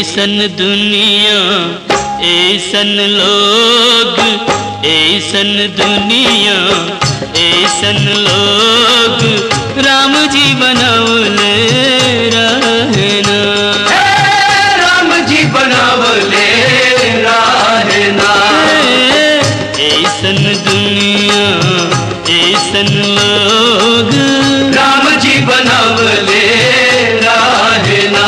ऐसन दुनिया ऐसन लोग ऐसन दुनिया ऐसन लोग राम जी बनौले रहना राम जी बनावले रहना ऐसन दुनिया ऐसन लोग राम जी बनावले रहना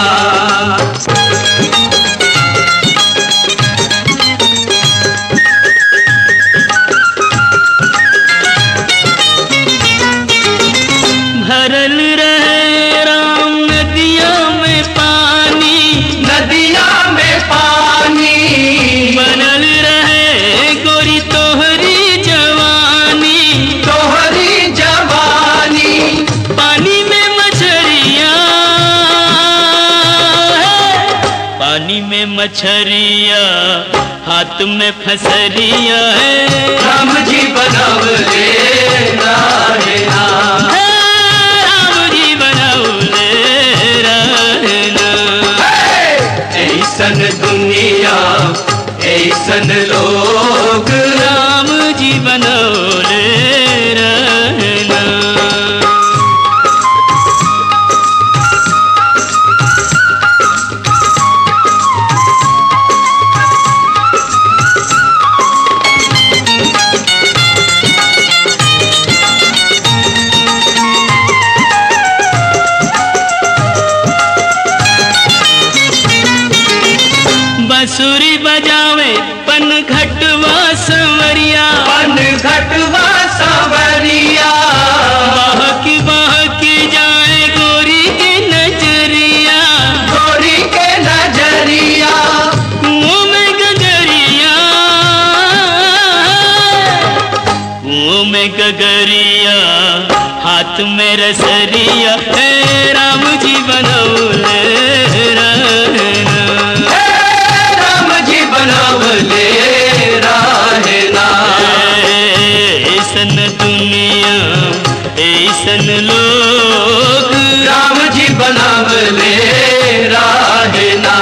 भरल रहे राम नदिया में पानी नदिया में पानी बनल रहे गोरी तोहरी जवानी तोहरी जवानी पानी में मछरिया पानी में मछरिया हाथ में फसरिया है राम जी बनावले रहना हे राम जी बनौले रहना ऐसन दुनिया ऐसन लोग राम जी बनौले रहना बंसुरी बजावे पन घटवा संवरिया पन घटवा सावरिया बहकी बहकी जाए गोरी की नजरिया गोरी के नजरिया कुओं में गगरिया कुओं में गगरिया हाथ में रसरिया हे राम जी बनौले रहना हे राम जी बनावले रहना ऐसन दुनिया ऐसन लोग राम जी बनावले रहना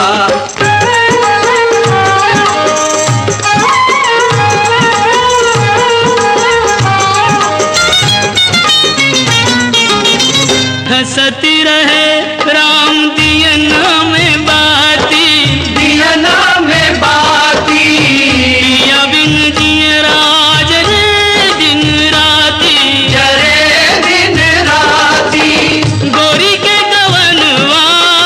हंसती रहे राम दियना में बाती दियना में बाती या बिन जिय राज रे दिन राती जरे दिन राती गोरी के गवनवा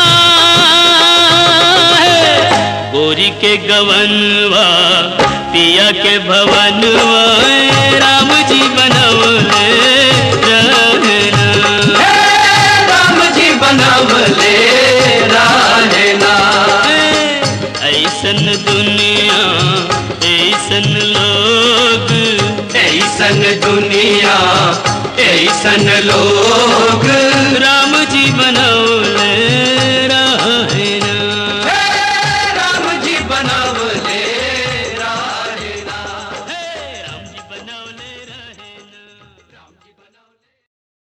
है, गोरी के गवनवा पिया के भवनवा है, राम जी बनवले रहना हे राम जी बनावले रहना ऐसन दुनिया ऐसन लोग ऐसन दुनिया ऐसन लोग